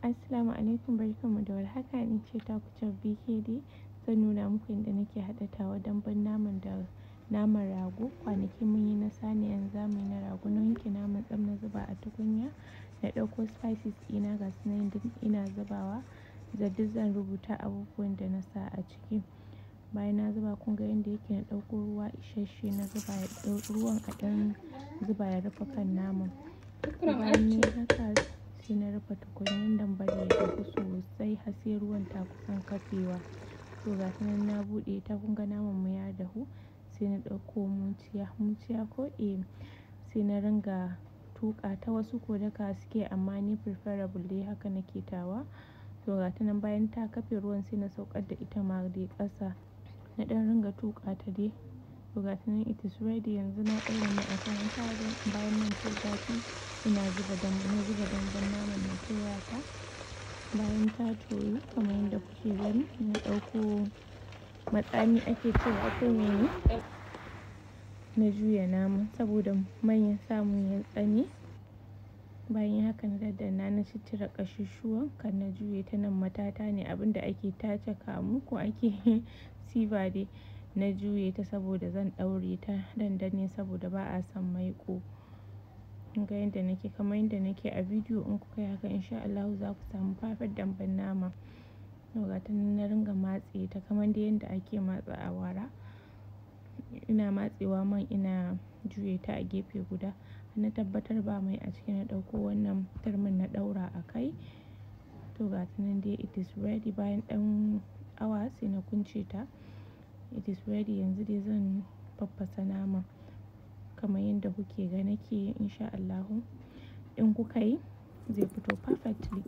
Assalamu alaikum barkanmu da warhaka ni ce taku Joy BKD zan nuna muku yadda nake haɗa tawa dambun naman da naman rago kwanaki mun yi na saniya yanzu za mu yi na rago na wanke naman tsam na zuba a tukunya na ɗauko spices ɗina ga su nan duk ina zubawa da duk zan rubuta abubuwan da na sa a ciki bayan na zuba kun ga yadda yake na ɗauko ruwa isasshe na zuba ya ruwan a ɗan zuba ya rufe kan naman bayan na haka sai na rufe tukunyan dambun ya dahu sosai har sai ruwan ta kusan kafewa to ga shi nan na buɗe ta kun ga naman mu ya dahu sai na ɗauko muciya muciya ko eh sai na ringa tuƙa ta wasu ko daka suke amma ni preferable dai haka nake tawa to ga ta nan bayan ta kafe ruwan sai na saukar da ita ma dai ƙasa na ɗan ringa tuƙa ta dai to ga ta nan it is ready yanzu na ɗaura mai a kan wuta bayan nan ta zafi ina zuba dambun na zuba dambun naman na soya ta bayan ta toyu kamar yadda kuke gani na ɗauko matsami ake cewa ko mene na juya naman saboda man ya samu ya tsane bayan haka na daddana na ciccire ƙashushuwan kan na juye ta nan matata ne abinda ake tace kamu ko ake siba dai na juye ta saboda zan ɗaure ta dandanne saboda ba a son maiƙo ga yadda nake kamar yadda nake a bidiyo in kuka yi haka insha Allahu za ku samu perfect dambun nama to ga ta nan na ringa matse ta kamar dai yadda ake matsa awara ina matsewa man ina juye ta a gefe guda na tabbatar ba mai a ciki na ɗauko wannan turmin na ɗaura a kai to ga ta nan dai it is ready bayan ɗan awa sai na kunce ta it is ready yanzu dai zan faffasa naman kamar yadda kuke ga nake insha Allahu in kuka yi zai fito perfectly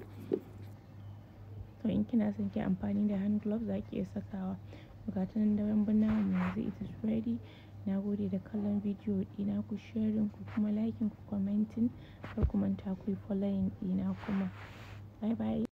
to in kina son ki amfani da hand glove za ki iya sakawa ga ta nan dambun naman yanzu it is ready na gode da kallon bidiyo ɗina ku sharing ku kuma liking ku commenting kar ku manta ku yi following ɗina kuma bye bye